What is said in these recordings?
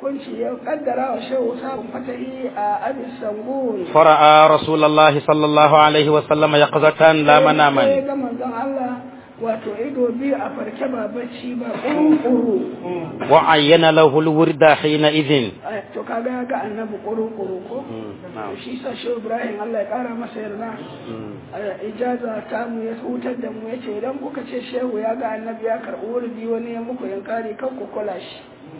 hukunci ya kaddara wa shehu sabon fatahi a abis sangun فرأى رسول الله صلى الله عليه وسلم يقظة لا sai مناما ga manzon Allah wato ido biyu a farke ba bacci ba ƙuru وعين له الورد حينئذ to kaga ya ga annabi ƙuru-ƙuru ko shi sa shehu ibrahim Allah ya ƙara masa yarda a ijaza ta mu ya hutar da mu ya ce idan kuka ce shehu ya ga annabi ya karɓi wurdi wani ya muku yankari kan ku kula shi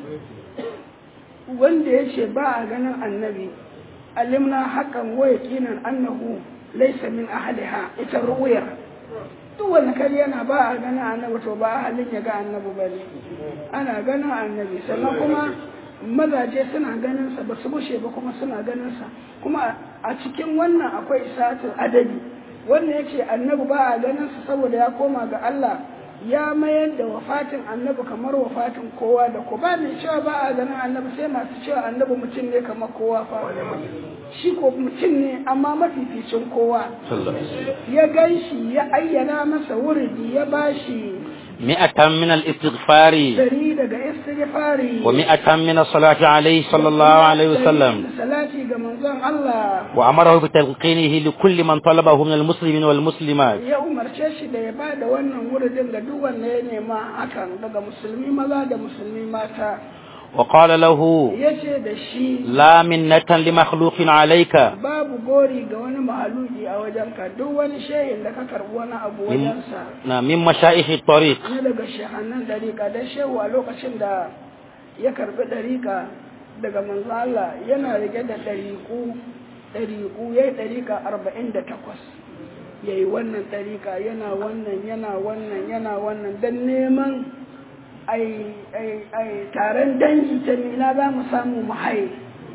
wanda ya ce ba a ganin annabi alimna hakan wa yaqinan annahu laysa min ahliha ita ruwayar duk wani kari yana ba a ganin annabi to ba a halin ya ga annabi ba ne ana ganin annabi sannan kuma mazaje suna ganin sa ba su bushe ba kuma suna ganin sa kuma a cikin wannan akwai isatul adabi wannan yace annabi ba a ganin sa saboda ya koma ga Allah ya mayar da wafatin annabi kamar wafatin kowa da ko ba mai cewa ba a ganin annabi sai masu cewa annabi mutum ne kamar kowa fa shi ko mutum ne amma mafificin kowa ya gan shi ya ayyana masa wuridi ya bashi مئة من الاستغفار dari daga istighfari ومئة من الصلاة عليه صلى الله عليه وسلم salati ga manzon Allah وأمره بتلقينه لكل من طلبه من المسلمين والمسلمات ya umarce shi da ya ba da wannan wuridin ga duk wanda ya nema hakan daga musulmi maza da musulmi mata وقال له ya ce da shi لا منة لمخلوق عليك babu gori ga wani mahaluki a wajenka duk wani shayin da ka karbi wani abu wajensa من من مشائخ الطريق na daga shahannan dariƙa don shehu a lokacin da ya karbi dariƙa daga manzo Allah yana rike da dariƙu dariƙu yayi dariƙa arba'in da takwas yayi wannan dariƙa yana wannan yana wannan yana wannan don neman ai ai ai taron dangi ta mina za mu samu mu haye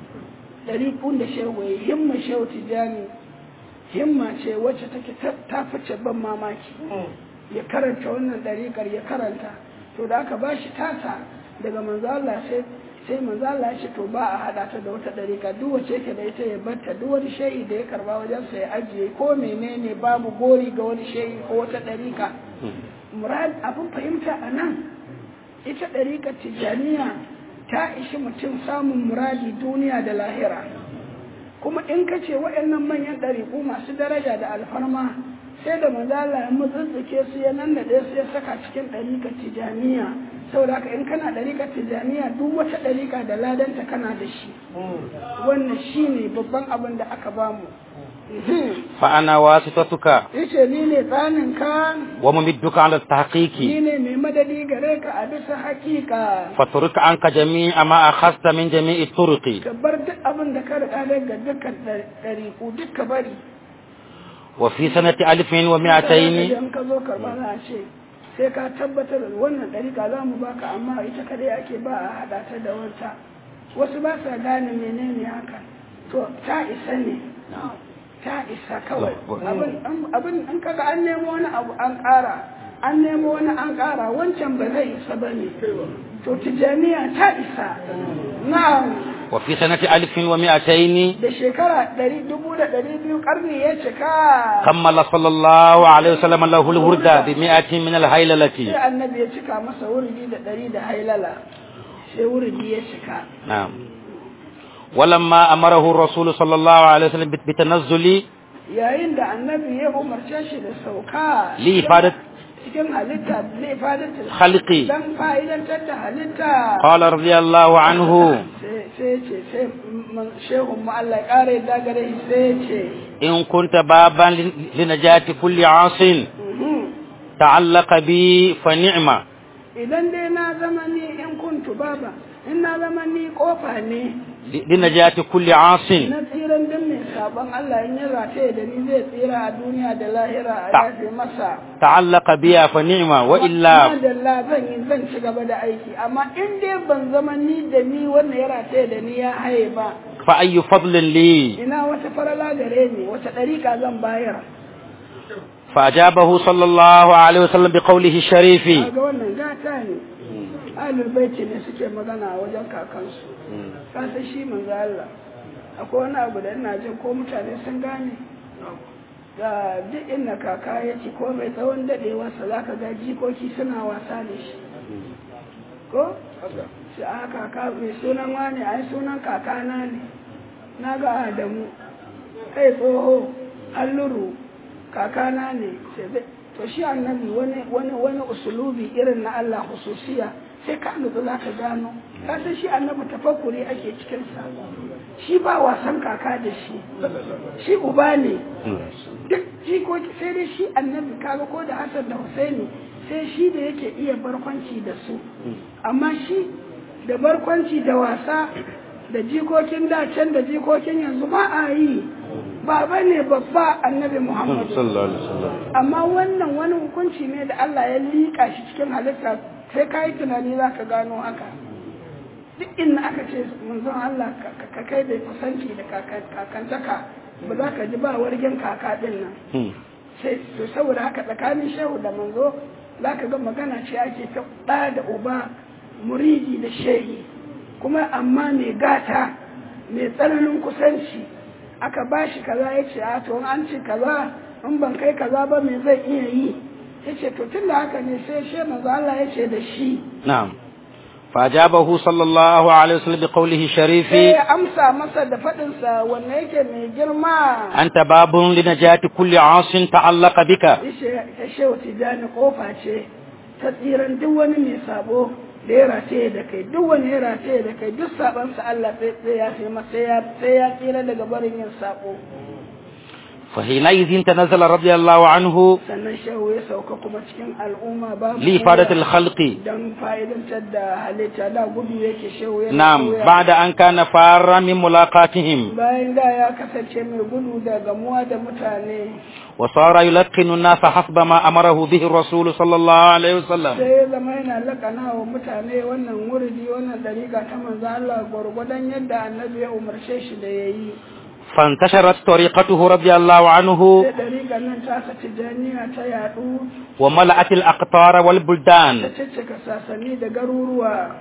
ɗariƙun da shehu ya himma shehu tijani himma ce wacce take ta- ta fice ban mamaki ya karanta wannan ɗariƙar ya karanta to da aka ba shi tasa daga manzo Allah sai sai manzo Allah ya ce to ba a hada ta da wata ɗariƙa duk wacce yake da ita ya batta duk wani shayi da ya karba wajen sa ya ajiye ko menene babu gori ga wani shayi ko wata ɗariƙa murad abin fahimta a nan ita ɗariƙar tijaniya ta ishi mutum samun muradi duniya da lahira kuma in ka ce waɗannan manyan ɗariƙu masu daraja da alfarma sai da manzala ya mutsutsuke su ya nan da su ya saka cikin ɗariƙar tijaniya saboda haka in kana ɗariƙar tijaniya duk wata ɗariƙa da ladanta kana da shi wannan shi ne babban abin da aka bamu فأنا واسطتك yace ni ne tsaninka وممدك على التحقيق ni ne mai madadi gare ka a bisa hakika فترك عنك جميع ما أخذت من جميع الطرق ka bar duk abin da ka riƙa daga dukkan ɗariƙu duk ka bari وفي سنة ألف ومئتين idan ka zo karɓa za a ce sai ka tabbatar da wannan ɗariƙa za mu baka amma ita kadai ake ba a haɗa ta da wata wasu ba sa gane menene haka to ta isa ne ta isa kawai abin abin in kaga an nemo wani abu an ƙara an nemo wani an ƙara wancan ba zai isa ba ne to tijaniya ta isa na'am وفي سنة ألف ومئتين da shekara ɗari dubu da ɗari biyu ƙarni ya cika كمل صلى الله عليه وسلم له الورد بمئة من sai الهيللة annabi ya cika masa wuridi da ɗari da hailala sai wuridi ya cika نعم ولما أمره الرسول صلى الله عليه وسلم بالتنزل yayin da annabi ya umarce shi da sauka لإفادة cikin halitta lifadatul خلقي dan fa'idantar da halitta قال رضي الله عنه sai sai ce sai man- shehun mu Allah ya ƙara yadda gare shi sai ya ce إن كنت بابا لنجاة كل عاص "Mhm, تعلق بي فنعمة idan dai na zama ni in kuntu baba in na zama ni kofa ne لنجاة كل عاص na tsiran din mai sabon Allah in ya rataye da ni zai tsira a duniya da lahira a Ta- yafe masa تعلق بها فنعمة وإلا Madalla zan yi zan ci gaba da aiki amma in dai ban zama ni da ni wanda ya rataye da ni ya haye ba فأي فضل لي ina wata farala gare ni wata ɗariƙa zan bayar فأجابه صلى الله عليه وسلم بقوله الشريف kaga wannan gata ne ahlul baiti ne suke magana a wajen kakansu ka san shi manzo Allah akwai wani abu da ina jin ko mutane sun gane da duk inda kaka ya ci ko mai tsawon dadewarsa za ka ga jikoki suna wasa da shi ko ce a kaka mai sunan wani ai sunan kakana ne na ga adamu kai tsoho halluru kakana ne to shi annabi wani wani wani usulubi irin na Allah hususiya sai ka nutsu za ka gano ka san shi annabi tafakkuri ake cikin sa shi ba wasan kaka da shi shi uba ne duk jikoki sai dai shi annabi kaga ko da Hassan da Husaini sai shi da yake iya barkwanci da su amma shi da barkwanci da wasa da jikokin da can da jikokin yanzu ba a yi baba ne babba annabi Muhammadu amma wannan wani hukunci ne da Allah ya liƙa shi cikin halitta sai ka yi tunani za ka gano haka duk inda aka ce manzon Allah ka kai da kusanci da kakantaka ba za ka ji ba wargin kaka din nan sai to saboda haka tsakanin shehu da manzo za ka ga magana ce ake ta ɗa da uba muridi da shehi kuma amma mai gata mai tsananin kusanci aka ba shi kaza ya ce a to an ce kaza in ban kai kaza ba me zai iya yi ya ce to tun da haka ne sai she manzo Allah ya ce da shi na'am فأجابه صلى الله عليه وسلم بقوله الشريف sai ya amsa masa da faɗinsa wanne yake mai girma أنت باب لنجاة كل عاص تعلق بك ya shehu tijani kofa ce ta tsiran duk wani mai sabo da ya rataye da kai duk wani ya rataye da kai duk sabansa Allah sai ya sai masa sai ya tsira daga barin yin sabo فحينئذ تنزل رضي الله عنه sannan shehu ya sauka kuma cikin al'umma ba لإفادة الخلق don fa'idantar da halitta da gudu yake shehu ya نعم بعد أن كان فارا من ملاقاتهم bayan da ya kasance mai gudu da gamuwa da mutane وصار يلقن الناس حسب ما أمره به الرسول صلى الله عليه وسلم sai ya zama yana lakana wa mutane wannan wuridi wannan dariƙa ta manzo Allah gwargwadon yadda annabi ya umarce shi da ya yi فانتشرت طريقته رضي الله عنه sai dariƙar nan ta sa tijaniya ta yaɗu وملأت الأقطار ta والبلدان ciccika sasanni da garuruwa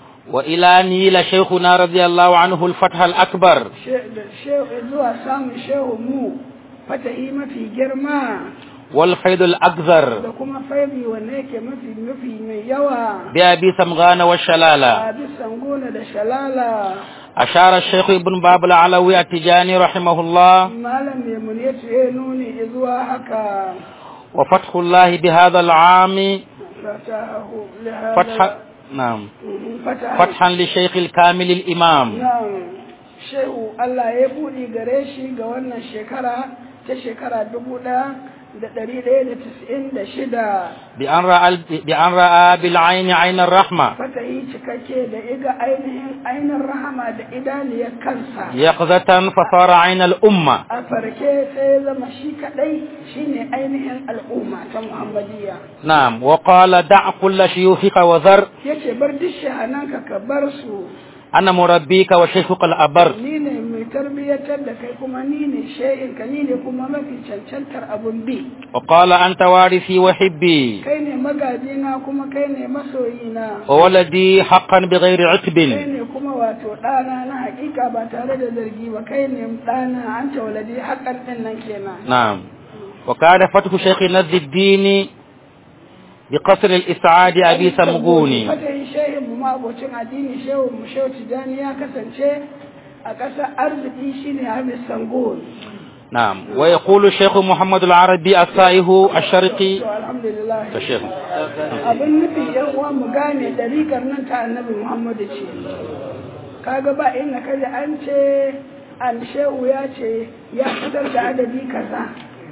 وإلى نيل شيخنا رضي الله عنه الفتح الأكبر She- da shehu- zuwa samun shehu mu fatahi mafi girma والفيض الأكثر da kuma faibi wanda yake mafi mafi mai yawa بأبي سمغان والشلالة a bisan gona da shalala أشار الشيخ ابن باب العلوي التجاني رحمه الله malam mai muniyatu ya nuni zuwa haka وفتح الله بهذا العام fatahu lihada فتح نعم fatahu فتحا للشيخ الكامل الإمام Na'am, shehu Allah ya buɗe gare shi ga wannan shekara ta shekara dubu ɗaya da ɗari ɗaya da tis'in da shida. بأن رأى, بأن رأى بالعين عين الرحمة Fatahi cikakke da iga ainihin ainihin rahama da idaniyar kansa. يقظة فصار عين الأمة A farke sai ya zama shi kaɗai shine ainihin al'umma ta Muhammadiyya. نعم وقال دع كل شيوخك وذر Yace bar duk shahananka ka bar su. أنا مربيك وشيخك الأبر Ni ne mai tarbiyyatar da kai kuma ni ne she'inka ni ne kuma mafi cancantar abun bi. وقال أنت وارثي وحبي kai ne magajina kuma kai ne masoyina وولدي حقا بغير عتب kai ne kuma wato ɗana na hakika ba tare da zargi ba kai ne ɗana an waladi haƙan ɗin nan kenan نعم وكان فتح شيخ نذ الدين بقصر الإسعاد أبي سمغوني fatahin shehin mu mabocin addini shehu mu shehu tijani ya kasance a ƙasar arziki shine Hamis Sangon نعم ويقول الشيخ محمد العربي الصائه الشرقي to alhamdulillah الشيخ abin nufi yan uwa mu gane dariƙar nan ta annabi Muhammadu ce kaga ba inda kaji an ce an shehu ya ce ya fitar da adadi kaza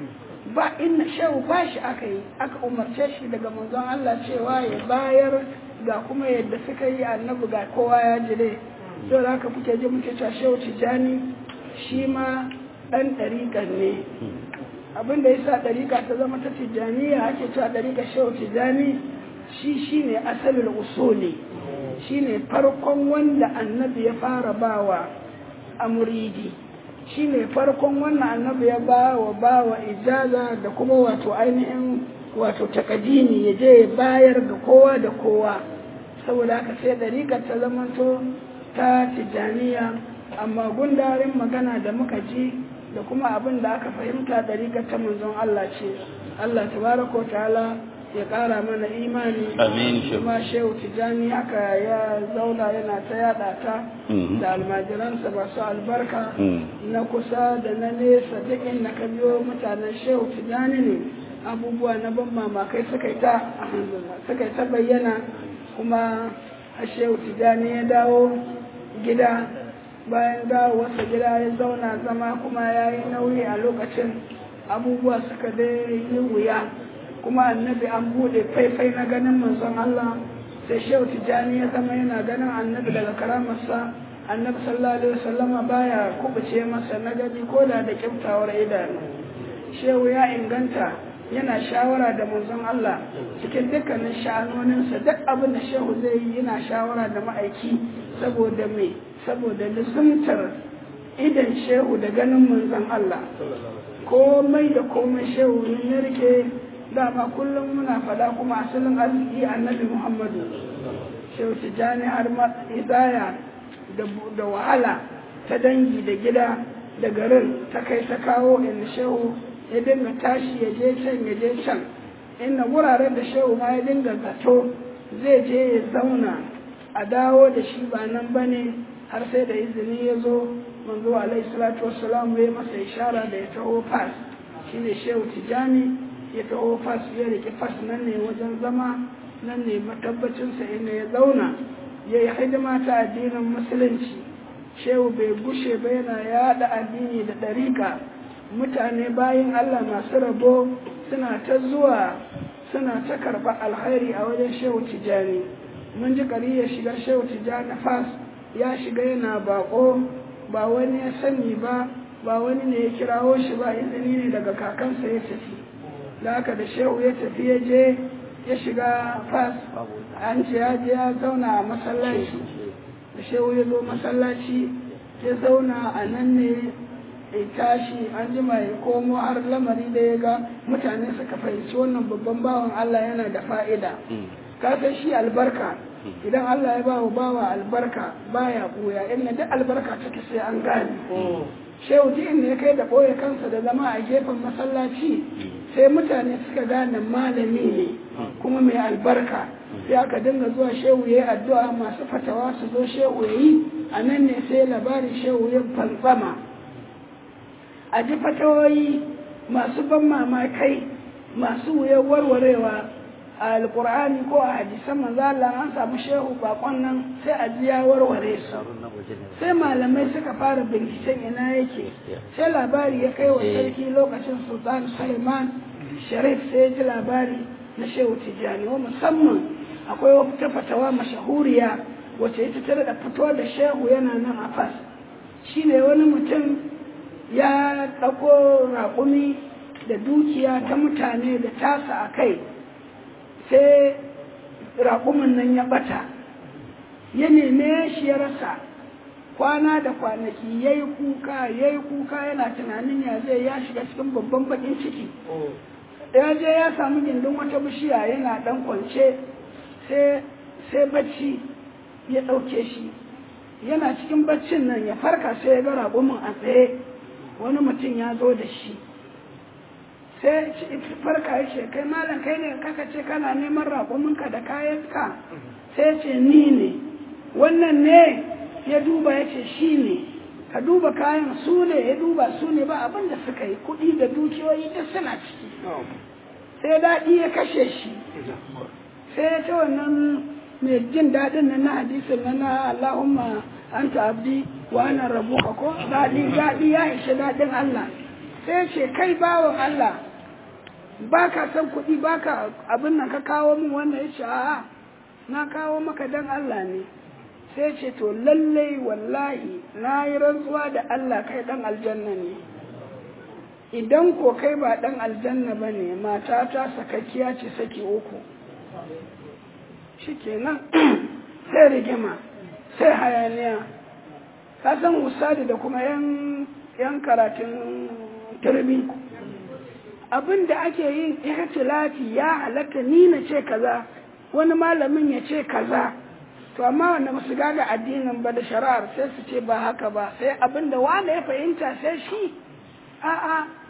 ba inda shehu ba shi aka yi aka umarce shi daga manzon Allah cewa ya bayar ga kuma yadda suka yi annabi ga kowa ya jire don haka kuke ji muke cewa shehu tijani shi ma ɗan ɗariƙar ne abin da ya sa ɗariƙa ta zama ta tijjaniya ake cewa ɗariƙa shehu tijjani shi shi ne asalin usuli shi ne farkon wanda annabi ya fara bawa a muridi shi ne farkon wanda annabi ya bawa bawa ijaza da kuma wato ainihin wato takadini ya je ya bayar da kowa da kowa saboda haka sai ɗariƙar ta zamanto ta tijjaniya amma gundarin magana da muka ji da kuma abin da aka fahimta ɗariƙar ta manzon Allah ce Allah tabaraka wa ta'ala ya ƙara mana imani Amin, shehu. kuma shehu tijani haka ya zauna yana ta yada ta Mhm. da almajiransa masu albarka Mm. na kusa da na nesa duk inda ka biyo mutanen shehu tijani ne abubuwa na ban mamakai suka yi ta suka yi ta bayyana kuma a shehu tijani ya dawo gida bayan dawowarsa gida ya zauna zama kuma ya yi nauyi a lokacin abubuwa suka dai yi wuya kuma annabi an buɗe faifai na ganin manzon Allah sai shehu tijani ya zama yana ganin annabi daga karamarsa annabi sallallahu alaihi wasallama baya kubuce masa na gani ko da da kyautawar idanu shehu ya inganta yana shawara da manzon Allah cikin dukkanin sha'anoninsa duk abin da shehu zai yi yana shawara da ma'aiki saboda me saboda lissumtar idan shehu da ganin manzon Allah komai da komai shehu ne ya rike dama kullum muna fada kuma asalin arziki annabi muhammadu shehu tijjani har ma izaya da bu- da wahala ta dangi da gida da garin ta kai ta kawo inda shehu ya dinga tashi ya je can ya je can inda wuraren da shehu ma ya dinga zato zai je ya zauna a dawo da shi ba nan ba ne har sai da izini ya zo manzo alaihi salatu wassalam ya masa ishara da ya taho fas shine shehu tijjani ya taho fas ya riƙe fas nan ne wajen zama nan ne matabbacinsa inda ya zauna ya yi hidima ta addinin musulunci shehu bai gushe ba yana yada addini da ɗariƙa mutane bayan allah masu rabo suna ta zuwa suna ta karɓar alkhairi a wajen shehu tijjani mun ji ƙari ya shiga shehu tijjani fas ya shiga yana baƙo ba wani ya sani ba ba wani ne ya kirawo shi ba izini ne daga kakansa ya tafi da haka da shehu ya tafi ya je ya shiga fas an ce ya je ya zauna a masallaci da shehu ya zo masallaci ya zauna a nan ne ya tashi an jima ya komo har lamari da ya ga mutane suka fahimci wannan babban bawan Allah yana da fa'ida ka san shi albarka idan Allah ya bawa bawa albarka baya buya inda duk albarka take sai an gane shehu ji inda ya kai da ɓoye kansa da zama a gefen masallaci sai mutane suka gane malami ne kuma mai albarka sai aka dinga zuwa shehu ya yi addu'a masu fatawa su zo shehu ya yi a nan ne sai labarin shehu ya fantsama a ji fatawoyi masu ban mamakai masu wuyar warwarewa a alkur'ani ko a hadisan manzo Allah an samu shehu bakon nan sai a ji ya warware su sai malamai suka fara binciken ina yake sai labari ya kai wa sarki lokacin sultan suleiman sharif sai ya ji labari na shehu tijjani wa musamman akwai wata fatawa mashahuriya wacce ita ta da fito da shehu yana nan a fas shi ne wani mutum ya ɗauko raƙumi da dukiya ta mutane da tasa a kai sai raƙumin nan ya ɓata ya neme shi ya rasa kwana da kwanaki ya yi kuka ya yi kuka yana tunanin ya zai ya shiga cikin babban baƙin ciki ya je ya samu gindin wata bishiya yana ɗan kwance sai bacci ya ɗauke shi yana cikin baccin nan ya farka sai ya ga raƙumin a tsaye wani mutum ya zo da shi sai farka ya ce kai malam kai ne kaka ce kana neman raƙuminka da kayanka sai ce ni ne wannan ne ya duba ya ce shi ne ka duba kayan su ne ya duba su ne ba abin da suka yi kuɗi da dukiyoyi duk suna ciki sai daɗi ya kashe shi sai ya ce wannan mai jin daɗin nan na hadisin na na Allahumma anta abdi wa ana rabuka ko daɗi daɗi ya ishe daɗin Allah sai ce kai bawan Allah ba ka san kuɗi ba ka abin nan ka kawo min wannan ya ce a'a na kawo maka dan Allah ne sai ce to lallai wallahi na yi rantsuwa da Allah kai dan aljanna ne idan ko kai ba dan aljanna ba ne matata sakakkiya ce saki uku shikenan sai rigima sai hayaniya ka san usadi da kuma yan karatun turmi abin da ake yin ihtilafi ya halatta ni na ce kaza wani malamin ya ce kaza to amma wanda ba su gaga addinin ba da shari'ar sai su ce ba haka ba sai abin da wanda ya fahimta sai shi a'a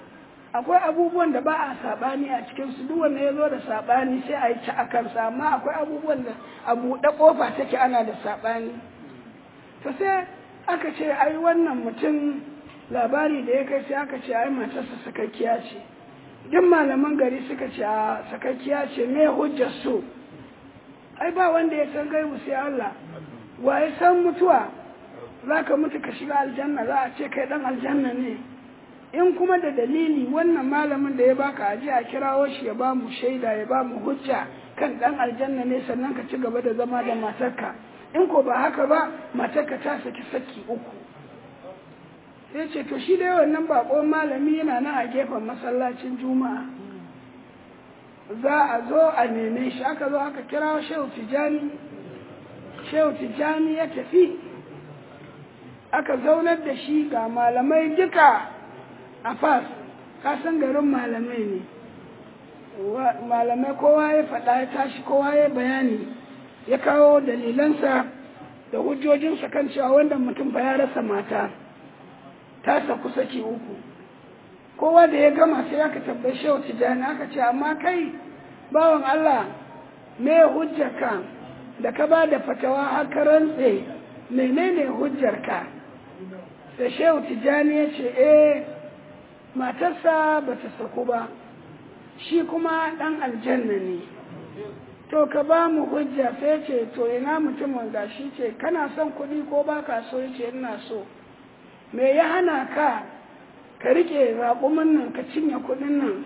akwai abubuwan da ba a saɓani a cikinsu duk wanda ya zo da saɓani sai a yi ci a kansa amma akwai abubuwan da a buɗe ƙofa take ana da saɓani to sai aka ce ai wannan mutum labari da ya kai sai aka ce ai matarsa sakakkiya ce duk malaman gari suka ce a sakakkiya ce me hujjar su ai ba wanda ya san gaibu sai Allah wa ya san mutuwa za ka mutu ka shiga aljanna za a ce kai dan aljanna ne in kuma da dalili wannan malamin da ya baka aji a kirawo shi ya ba mu shaida ya ba mu hujja kan dan aljanna ne sannan ka ci gaba da zama da matarka in ko ba haka ba matarka ta saki saki uku sai ce to shi dai wannan bakon malami yana nan a gefen masallacin juma'a za a zo a neme shi aka zo aka kira shehu tijani shehu tijani ya tafi aka zaunar da shi ga malamai duka a fas kasan garin malamai ne malamai kowa ya faɗa ya tashi kowa ya bayani ya kawo dalilansa da hujjojinsa kan cewa wanda mutum ba ya rasa mata ta saku saki uku kowa da ya gama sai aka tabbai shehu tijani aka ce amma kai bawan Allah me hujjarka da ka ba da fatawa har ka rantse menene hujjarka sai shehu tijani ya ce eh matarsa ba ta saku ba shi kuma ɗan aljanna ne to ka ba mu hujja sai ce to ina mutumin gashi ce kana son kuɗi ko ba ka so ya ce ina so me ya hana ka ka rike raƙumin nan ka cinye kuɗin nan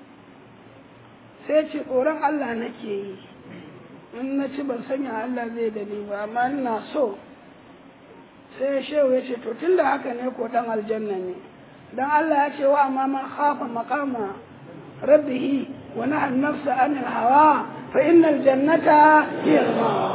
sai ce tsoron Allah nake yi in na ci ban sanya Allah zai da ni ba amma ina so sai shehu ya ce to tun da haka ne ko ɗan aljanna ne dan Allah ya ce wa amma man khafa maqama rabbihi wa naha an-nafsa anil hawa fa innal jannata hiya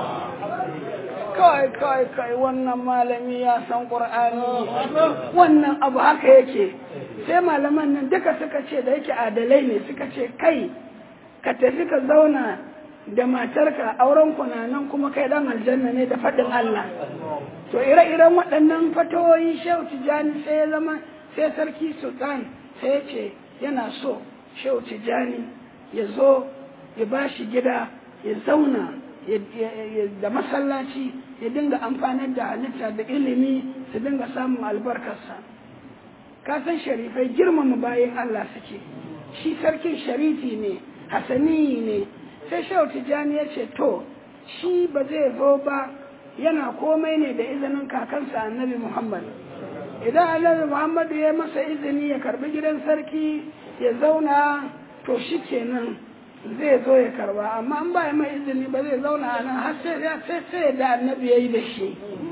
kai kai kai wannan malami ya san qur'ani wannan abu haka yake sai malaman nan duka suka ce da yake adalai ne suka ce kai ka tafi ka zauna da matarka auren nan kuma kai dan aljanna ne da faɗin Allah to ire-iren waɗannan fatawoyi shehu tijani sai ya zama sai sarki sultan sai ya ce yana so shehu tijani ya zo ya ba shi gida ya zauna da masallaci ya dinga amfanar da halitta da ilimi su dinga samun albarkarsa ka san sharifai girmama bayan Allah suke shi sarkin sharifi ne hasani ne sai shehu tijjani ya ce to shi ba zai zo ba yana komai ne da izinin kakansa annabi muhammad idan annabi muhammad ya masa izini ya karbi gidan sarki ya zauna to shi kenan zai zo ya karba amma an ba mai izini ba zai zauna a nan har sai sai da annabi ya yi da shi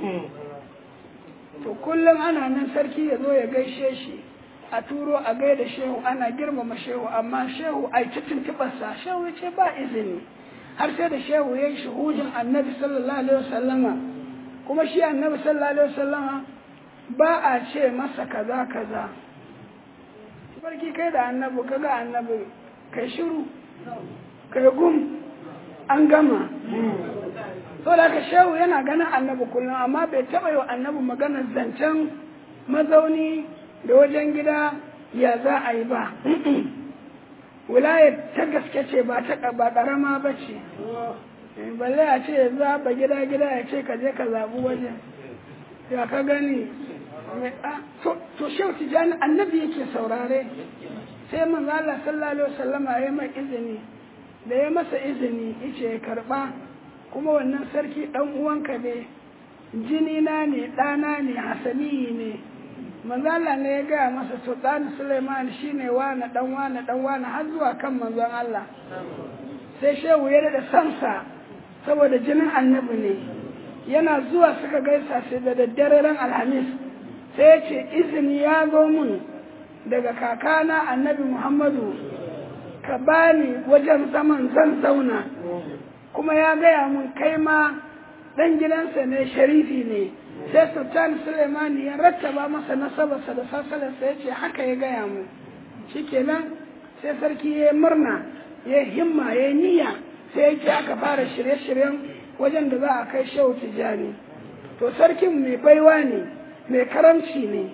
to kullum ana nan sarki ya zo ya gaishe shi a turo a gaida shehu ana girmama shehu amma shehu a ci tuntuɓarsa shehu ya ce ba izini har sai da shehu ya yi shuhudin annabi sallallahu alaihi wasallama kuma shi annabi sallallahu alaihi wasallama ba a ce masa kaza kaza barki kai da annabi kaga annabi kai shiru kai gum an gama so da ka shehu yana ganin annabi kullum amma bai taɓa yi wa annabi maganar zancen mazauni da wajen gida ya za a yi ba wilayar ta gaske ce ba ta ba ƙarama ba ce balle a ce ya zaɓa gida gida ya ce ka je ka zaɓi wajen ya ka gani to shehu tijani annabi yake saurare sai manzo Allah sallallahu alaihi wasallama ya mai izini da ya masa izini yace ya karba kuma wannan sarki dan uwanka ne jini na ne ɗana ne hasani ne manzo Allah ne ya gaya masa to dan Sulaiman shine wani dan wani dan wani har zuwa kan manzon Allah sai shehu ya da sansa saboda jinin annabi ne yana zuwa suka gaisa sai da daddare ran alhamis sai ya ce izini ya zo mun daga kakana annabi muhammadu ka bani wajen zaman zan zauna kuma ya gaya mun kai ma ɗan gidansa ne sharifi ne sai sultan sulemani ya rattaba masa nasabarsa da sasalarsa ya ce haka ya gaya mu shikenan sai sarki ya murna ya himma ya niyya sai ya aka fara shirye-shiryen wajen da za a kai shehu tijjani to sarkin mai baiwa ne mai karamci ne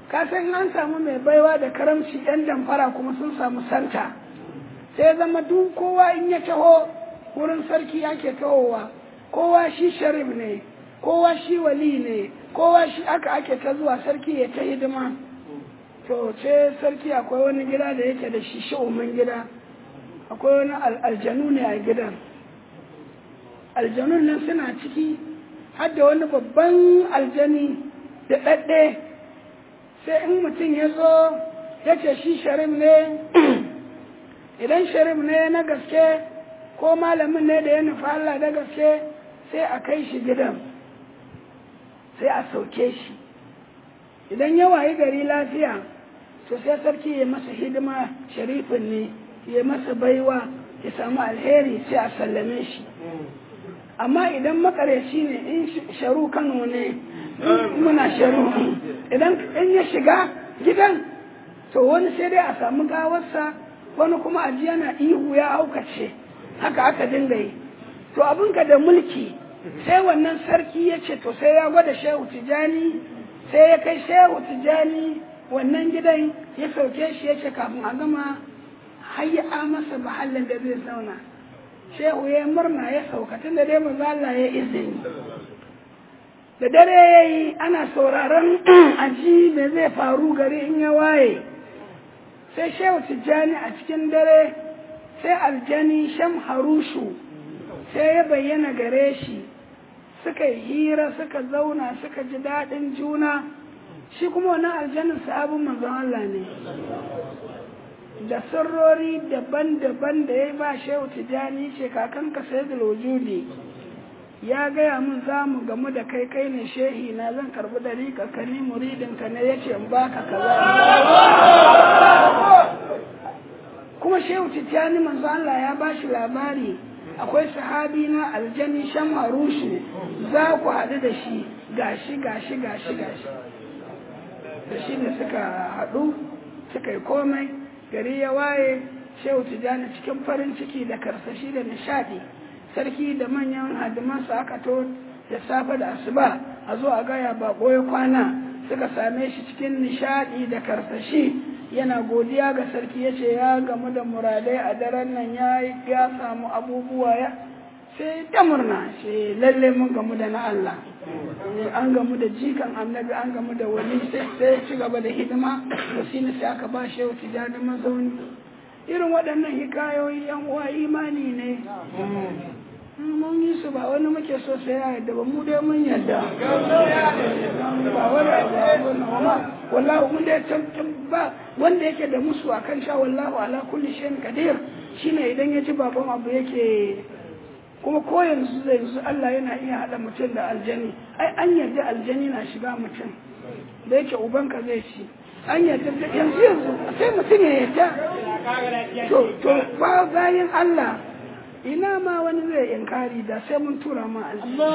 ka san an samu mai baiwa da karamci yan damfara kuma sun samu santa sai zama duk kowa in ya taho wurin sarki ake tahowa kowa shi sharif ne kowa shi wali ne kowa shi aka ake ta zuwa sarki ya ta hidima to ce sarki akwai wani gida da yake da shi shi'umin gida akwai wani aljanu ne a gidan aljanun nan suna ciki har da wani babban aljani da ɗaɗɗe sai in mutum ya zo ya ce shi sharif ne idan sharif ne na gaske ko malamin ne da ya nufa Allah da gaske sai a kai shi gidan sai a sauke shi idan ya wayi gari lafiya to sai sarki ya masa hidima sharifin ne ya masa baiwa ya samu alheri sai a sallame shi amma idan makareci ne in sharu kano ne muna sharu idan in ya shiga gidan to wani sai dai a samu gawarsa wani kuma aji yana ihu ya aukace haka aka dinga yi to abinka da mulki sai wannan sarki ya ce to sai ya gwada shehu tijani sai ya kai shehu tijani wannan gidan ya sauke shi ya ce kafin a gama hayya masa mahallin da zai zauna shehu ya murna ya sauka tun da dai maza Allah ya izini da dare ya yi ana sauraron aji me zai faru gari in ya waye sai shehu tijjani a cikin dare sai aljani sham harushu sai ya bayyana gare shi suka yi hira suka zauna suka ji daɗin juna shi kuma wannan aljanin sahabin manzon Allah ne da sirrori daban-daban da ya ba shehu tijjani ce kakanka sai da wujudi ya gaya min za mu gamu da kai kai ne shehi na zan karbi dari ka ni muridin ka ne yace in baka kaza kuma shehu tijjani manzo Allah ya bashi labari akwai sahabi na aljani shan harushu za ku haɗu da shi gashi gashi gashi gashi da shi ne suka haɗu suka yi komai gari ya waye shehu tijjani cikin farin ciki da karsashi da nishaɗi sarki da manyan hadimansa aka to da safe da asuba a zo a gaya bako ya kwana suka same shi cikin nishadi da karsashi yana godiya ga sarki ya ce ya gamu da muradai a daren nan ya ya samu abubuwa ya sai ta murna sai lalle mun gamu da na Allah an gamu da jikan annabi an gamu da wani sai sai ci gaba da hidima to shine sai aka ba shehu tijani mazauni irin waɗannan hikayoyi yan uwa imani ne mun yi su ba wani muke so sai ya yadda ba mu dai mun yadda ba wani abu wallahu mun dai ba wanda yake da musu akan sha wallahu ala kulli shay'in qadir shine idan ya ji baban abu yake kuma ko yanzu zai yanzu Allah yana iya hada mutum da aljani ai an yarda aljani na shiga mutum da yake ubanka zai ci an yarda yanzu yanzu sai mutum ya yarda to to ba bayan Allah ina ma wani zai inkari da sai mun tura ma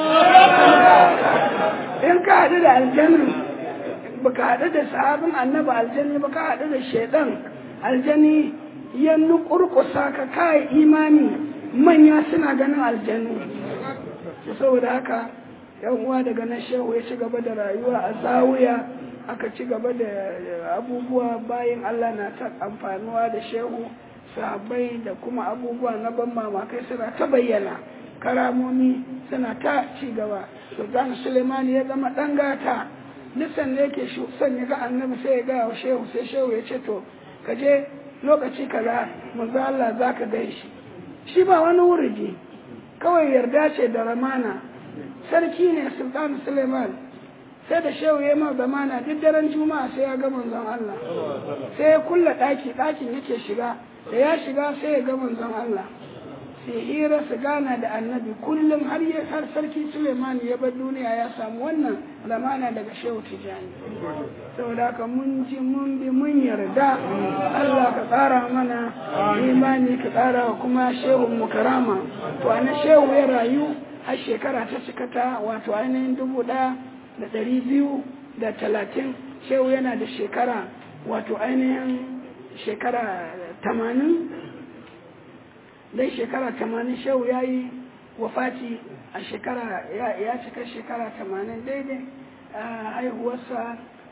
in ka haɗu da aljanin baka haɗu da sahabin annabi aljani baka haɗu da shaidan aljani ya nukurkusa ka kai imani manya suna ganin aljanu saboda haka yan uwa daga nan shehu ya ci gaba da rayuwa a zawuya aka ci gaba da abubuwa bayan Allah na ta amfanuwa da shehu sahabbai da kuma abubuwa na ban mamakai suna ta bayyana karamomi suna ta ci gaba sultan suleiman ya zama dan gata nisan da yake son ya ga annabi sai ya ga shehu sai shehu ya ce to ka je lokaci kaza manzo Allah zaka gan shi shi ba wani wuriji kawai yarda ce da ramana sarki ne sultan suleiman sai da shehu ya ma zamana duk daren juma'a sai ya ga manzon Allah sai ya kulla daki dakin yake shiga da ya shiga sai ya ga manzon Allah sai hira su gana da annabi kullum har ya har sarki Suleiman ya bar duniya ya samu wannan zamana daga shehu tijani saboda haka mun ji mun bi mun yarda Allah ka tsara mana imani ka tsara kuma shehu mu karama to ana shehu ya rayu har shekara ta cika ta wato ainihin dubu ɗaya da ɗari biyu da talatin shehu yana da shekara wato ainihin shekara tamanin dai shekara tamanin shehu ya yi wafati a shekara ya cika shekara tamanin daidai a haihuwarsa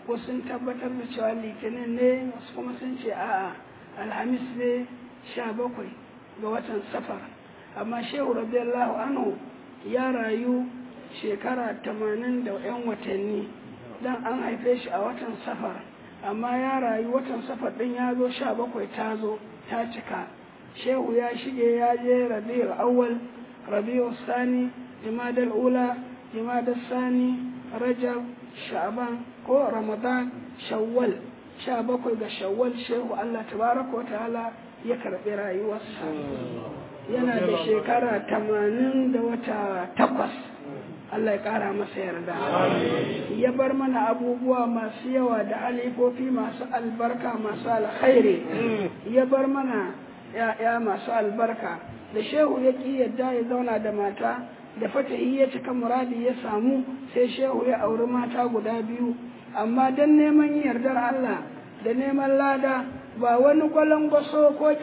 ko sun tabbatar da cewa litinin ne wasu kuma sun ce a'a alhamis ne sha bakwai ga watan safar amma shehu radiyallahu anhu ya rayu shekara tamanin da 'yan watanni dan an haife shi a watan safar amma ya rayu watan safar ɗin ya zo sha bakwai ta zo ta cika shehu ya shige ya je rabi'ul awwal rabi'ul sani jimadal ula jimadal sani rajab sha'ban ko ramadan shawwal sha bakwai ga shawwal shehu allah tabaraka wa ta'ala ya karɓi rayuwarsa yana da shekara tamanin da wata takwas Allah ya ƙara masa yarda ya bar mana abubuwa masu yawa da alifofi masu albarka masu alkhairi ya bar mana ya'ya masu albarka da shehu ya ƙi yadda ya zauna da mata da fatahi ya cika muradi ya samu sai shehu ya auri mata guda biyu amma don neman yardar Allah da neman lada ba wani gwalangwaso ko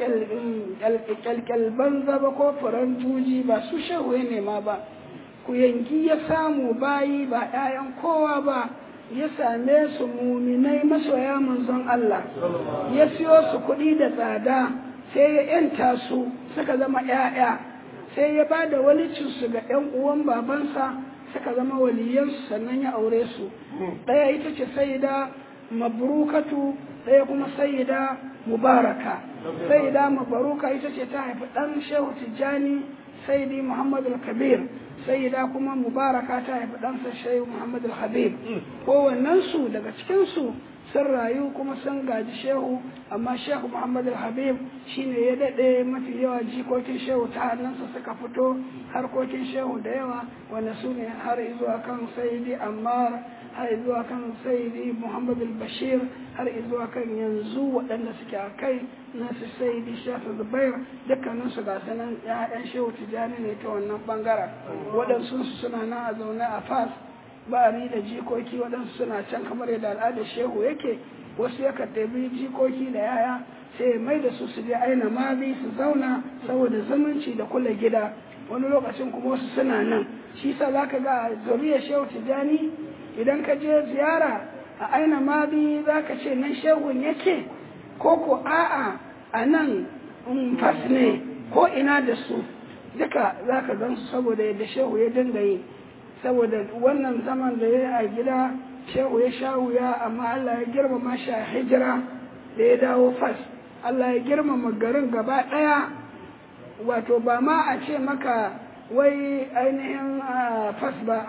kyalkyal banza ba ko furen juji ba su shehu ya nema ba ku yanki ya samu bayi ba 'ya'yan kowa ba ya same su muminai masoya manzon Allah ya siyo su kuɗi da tsada sai ya yanta su suka zama 'ya'ya sai ya ba da walicinsu ga 'yan uwan babansa suka zama waliyansu sannan ya aure su ɗaya ita ce sai da mabrukatu ɗaya kuma sayyida mubaraka sayyida mabaruka ita ce ta haifi ɗan shehu tijjani sayyidi muhammad kabir sayyida kuma mubaraka ta haifi ɗansa shehu muhammad habib kowannensu daga cikinsu sun rayu kuma sun gaji shehu amma shehu muhammad habib shine ya daɗe mafi yawa jikokin shehu ta hannunsa suka fito harkokin shehu da yawa wanda su ne har zuwa kan sayyidi ammar har zuwa kan sayyidi muhammad bashir har zuwa kan yanzu waɗanda suke a kai na su sayyidi shafi zubair dukkanin su ga sanan ya'yan shehu tijjani ne ta wannan bangaren waɗansu suna nan a zaune a fas ba'ari da jikoki waɗansu suna can kamar yadda al'adar shehu yake wasu yakan ɗabi jikoki da yaya sai mai da su su je aina mazi su zauna saboda zumunci da kula gida wani lokacin kuma wasu suna nan shi sa za ka ga zuriyar shehu tijjani idan ka je ziyara a aina mazi za ka ce nan shehun yake ko ko a'a a nan fas ne ko ina da su duka za ka gan su saboda yadda shehu ya dinga yi saboda wannan zaman da ya a gida shehu ya sha wuya amma Allah ya girmama shi a hijira da ya dawo fas Allah ya girmama garin gaba ɗaya wato ba ma a ce maka wai ainihin fas ba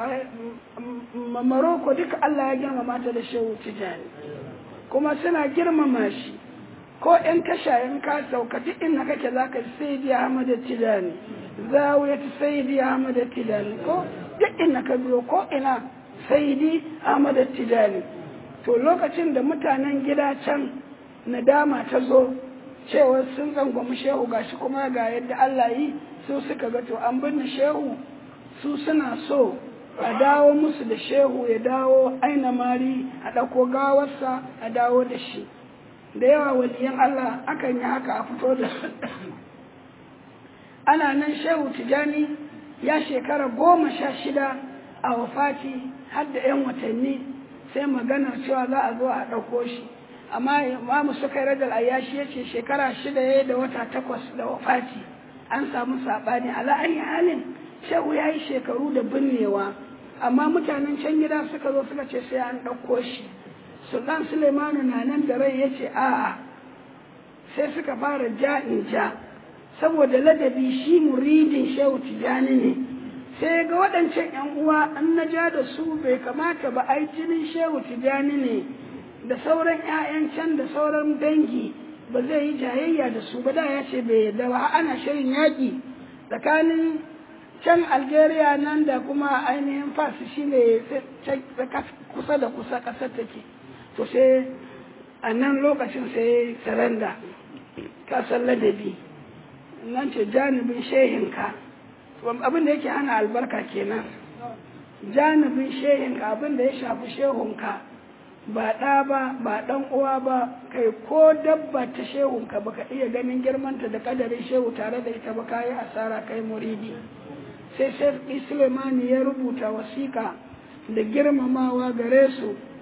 maroko duka Allah ya girmama ta da shehu tijani kuma suna girmama shi ko in tasha in ka sauka duk inda kake za ka sai di Ahmad Tijani zawiyat sayyidi Ahmad Tijani ko duk inda ka biyo ko ina sayyidi Ahmad Tijani to lokacin da mutanen gida can nadama ta zo cewa sun tsangwami shehu gashi kuma ga yadda Allah yi su suka ga to an binne shehu su suna so a dawo musu da shehu ya dawo aina mari a ɗauko gawarsa a dawo da shi da yawa waliyan Allah akan yi haka a fito da su ana nan shehu tijani ya shekara goma sha shida a wafati har da 'yan watanni sai maganar cewa za a zo a ɗauko shi amma imamu suka yi radar ayyashi ya ce shekara shida ya da wata takwas da wafati an samu saɓani ala ayi halin shehu ya yi shekaru da binnewa amma mutanen can gida suka zo suka ce sai an ɗauko shi sultan suleimanu na nan da rai ya ce a'a sai suka fara ja in ja saboda ladabi shi muridin shehu tijani ne sai ga waɗancan yan uwa an na ja da su bai kamata ba ai jinin shehu tijani ne da sauran 'ya'yan can da sauran dangi ba zai yi jayayya da su ba da ya ce bai yarda ba ana shirin yaƙi tsakanin can algeria nan da kuma ainihin fas shi ne kusa da kusa ƙasar take to sai a nan lokacin sai saranda kasar ladabi nan ce janibin shehinka abin da yake hana albarka kenan janibin shehinka abin da ya shafi shehunka ba ɗa ba ba ɗan uwa ba kai ko dabba ta shehunka baka iya ganin girmanta da kadarin shehu tare da ita ba kayi asara kai muridi sai sai Sulemani ya rubuta wasiƙa da girmamawa gare su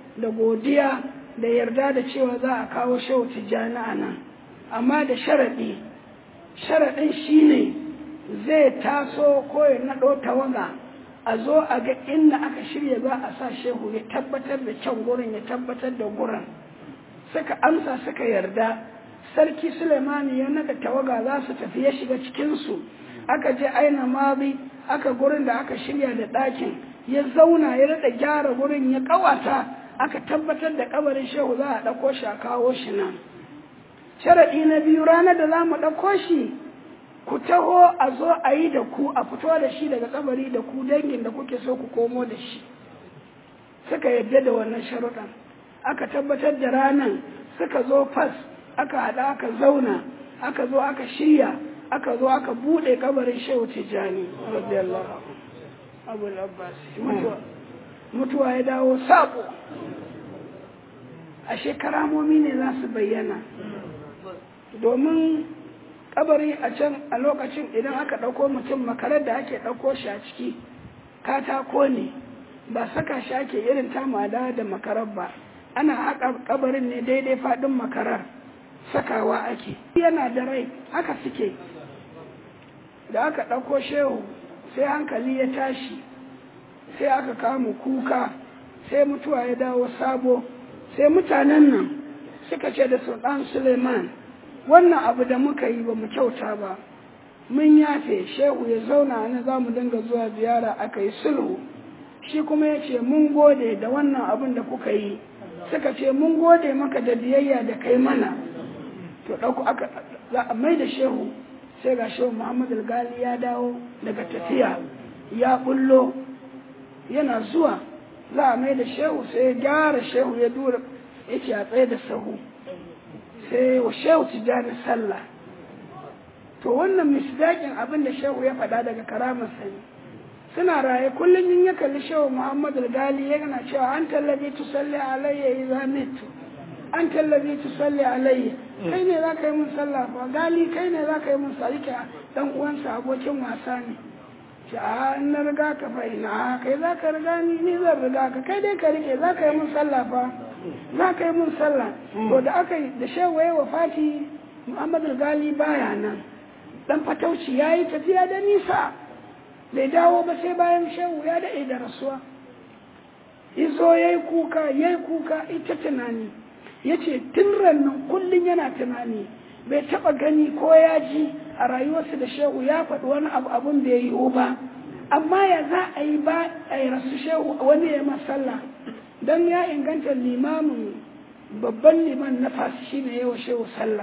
da godiya da yarda da cewa za a kawo shehu tijjani a nan amma da sharaɗi sharaɗin shine zai taso ko ya naɗo tawaga a zo a ga inda aka shirya za a sa shehu ya tabbatar da kyan gurin ya tabbatar da gurin suka amsa suka yarda sarki suleimani ya naga tawaga za su tafi ya shiga cikinsu aka je aina mazi aka gurin da aka shirya da ɗakin ya zauna ya daɗa gyara gurin ya ƙawata aka tabbatar da kabarin shehu za a ɗauko shi a kawo shi nan sharaɗi na biyu ranar da za mu ɗauko shi ku taho a zo a yi da ku a fito da shi daga kabari da ku dangin da kuke so ku komo da shi suka yadda da wannan sharuɗan aka tabbatar da ranar suka zo fas aka haɗa aka zauna aka zo aka shirya aka zo aka buɗe kabarin shehu tijjani radiyallahu abu abbas mutuwa ya dawo sabo a shekaramomi ne za su bayyana domin kabari a can a lokacin idan aka ɗauko mutum makarar da ake ɗauko shi a ciki katako ne ba saka shi ake irin tamada da makarar ba ana haka kabarin ne daidai faɗin makarar sakawa ake yana da rai haka suke da aka ɗauko shehu sai hankali ya tashi sai aka kama kuka sai mutuwa ya dawo sabo sai mutanen nan suka ce da sultan suleiman wannan abu da muka yi ba mu kyauta ba mun yafe shehu ya zauna na za mu dinga zuwa ziyara aka yi sulhu shi kuma ya ce mun gode da wannan abin da kuka yi suka ce mun gode maka da biyayya da kai mana to ɗauku aka za a mai da shehu sai ga shehu muhammadu gali ya dawo daga tafiya ya bullo yana zuwa za a mai da shehu sai ya gyara shehu ya dura ya ce a tsaye da sahu sai wa shehu tijjani sallah to wannan misdaƙin abin da shehu ya faɗa daga karamar sani suna raye kullum in ya kalli shehu muhammadu gali yana cewa an tallabi tu salli alayya idza mitu an tallabi tu salli alayya kai ne za ka yi mun sallah fa gali kai ne za ka yi mun sallah dan uwansa abokin wasa ne ce a in na riga ka fa ina kai za ka riga ni ni zan riga ka kai dai ka rike za ka yi mun sallah fa za ka yi mun sallah to da aka yi da shewaye wa fati muhammadu gali baya nan dan fatauci ya yi tafiya da nisa bai dawo ba sai bayan shehu ya daɗe da rasuwa izo ya yi kuka ya yi kuka ita tunani ya ce tun rannan kullum yana tunani bai taɓa gani ko ya ji a rayuwarsa da shehu ya faɗi wani abu abun da ya yiwu ba amma ya za a yi ba a yi rasu shehu wani ya masalla don ya inganta limamin babban liman na fasu shi ne yawa shehu sallah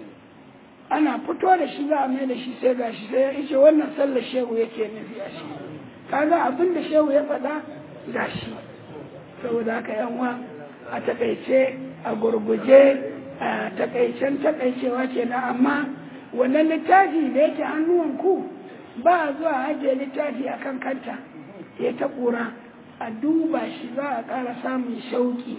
ana fito da shi za a mai da shi sai gashi sai ya ce wannan sallar shehu yake nufi a shi kaga abin da shehu ya faɗa gashi saboda haka yanwa a takaice a gurguje a takaicen takaicewa kenan amma wannan littafi da yake hannuwanku ba a zuwa ajiye littafi a kan kanta ya ta ƙura a duba shi za a ƙara samun shauƙi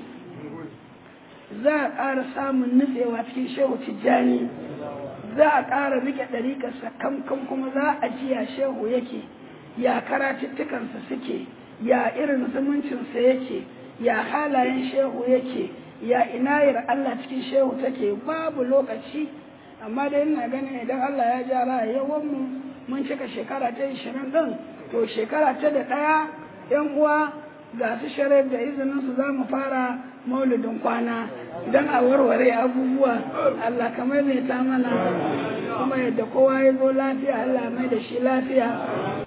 za a ƙara samun nutsewa cikin shehu tijjani za a ƙara rike ɗariƙarsa kamkan kuma za a ji ya shehu yake ya karatuttukansa suke ya irin zumuncinsa yake ya halayen shehu yake ya inayar Allah cikin shehu take babu lokaci amma dai ina ganin idan Allah ya ja rayuwar mu mun cika shekara ta ishirin ɗin to shekara ta da ɗaya yan uwa ga su sharif da izinin su za mu fara maulidin kwana don a warware abubuwa Allah kamar mai ta mana kuma yadda kowa ya zo lafiya Allah mai da shi lafiya